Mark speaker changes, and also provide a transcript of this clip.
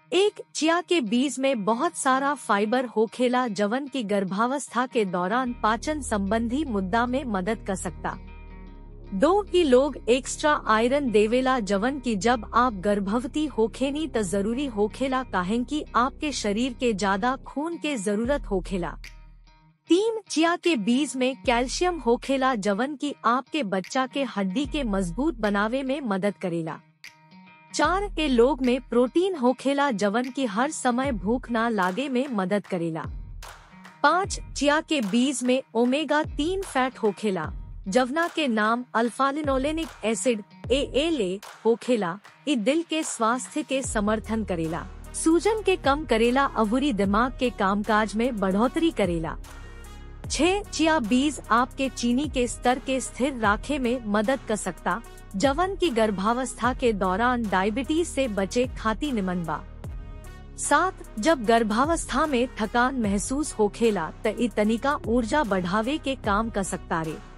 Speaker 1: एक चिया के बीज में बहुत सारा फाइबर होखेला जवन की गर्भावस्था के दौरान पाचन संबंधी मुद्दा में मदद कर सकता दो की लोग एक्स्ट्रा आयरन देवेला जवन की जब आप गर्भवती होखेनी त जरूरी होखेला काहें कि आपके शरीर के ज्यादा खून के जरूरत होखेला तीन चिया के बीज में कैल्शियम होखेला जवन की आपके बच्चा के हड्डी के मजबूत बनावे में मदद करेला चार के लोग में प्रोटीन होखेला जवन की हर समय भूख ना लागे में मदद करेला पाँच चिया के बीज में ओमेगा तीन फैट होखेला जवना के नाम अल्फालिनोलेनिक एसिड ए एल ए होखेला इ दिल के स्वास्थ्य के समर्थन करेला सूजन के कम करेला अवुरी दिमाग के कामकाज में बढ़ोतरी करेला छह चिया बीज आपके चीनी के स्तर के स्थिर राखे में मदद कर सकता जवन की गर्भावस्था के दौरान डायबिटीज से बचे खाती निमन बा सात जब गर्भावस्था में थकान महसूस होखेला त इ तनिका ऊर्जा बढ़ावे के काम कर सकता रे